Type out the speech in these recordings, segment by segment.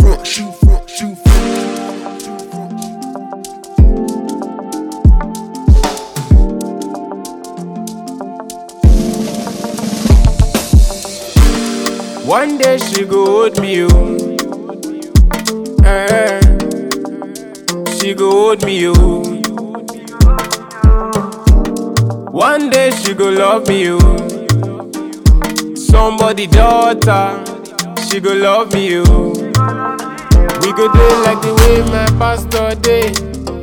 front, shoot front, shoot front. shoot front. One day she go hold me, oh. Eh, she go hold me, oh. One day she go love me, oh. Somebody daughter, she go love me, oh. We go day like the way my pastor day.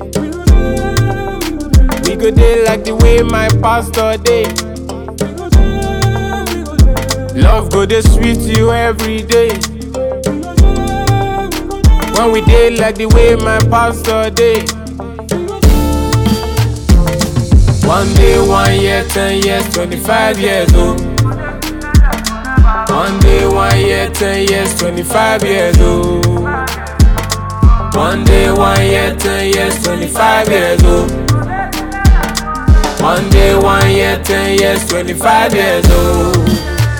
We go day like the way my pastor day. Love go dey sweet you every day. When we dey like the way my pastor dey. One day, one year, ten years, twenty-five years old. One day, one year, ten years, twenty-five years old. One day, one year, ten years, twenty-five years old. One day, one year, ten years, twenty-five years old.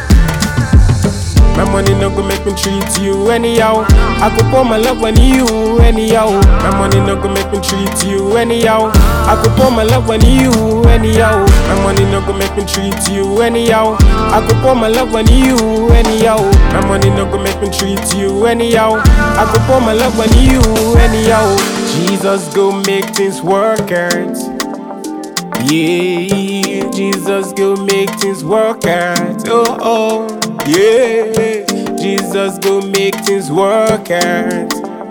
My money no go make me treat you anyhow. I could pour my love on you anyhow. My money no go make me treat you anyhow. I could pour my love on you anyhow. My money no go make me treat you anyhow. I could pour my love on you anyhow. My money no go make me treat you anyhow. I could pour my love on you anyhow. Jesus go make things work out. Yeah, Jesus go make things work out. Oh, oh, yeah. Jesus go make things work out.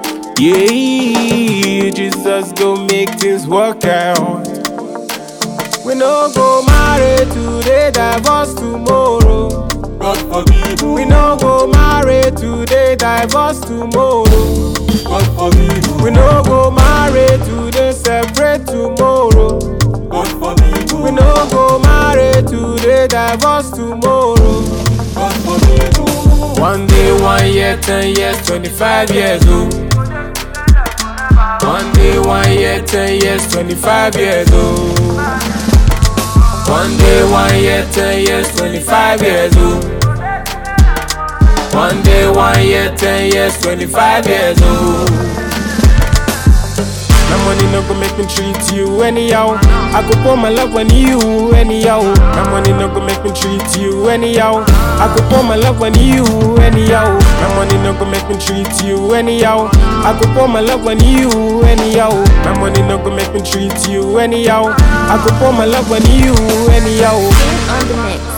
Yeah, Jesus go make things work out. We no go marry today, divorce tomorrow. God forbid, We no go marry today, divorce tomorrow. God forbid, We no go marry today, separate tomorrow. God forbid, We no go marry today, divorce tomorrow. God forbid, One day, one year, ten years, twenty-five years old. One day, one year, ten years, twenty-five years old. One day, one year, ten years, twenty-five years old. One day, one year, ten years, twenty-five years old. My money no go make me treat you anyhow. I could pour my love on you anyhow. My money no go make me treat you anyhow. I could pour my love on you anyhow. My money no go make me treat you anyhow. I could pour my love on you anyhow. My money no go make me treat you anyhow. I could pour my love on you anyhow. King on the mix.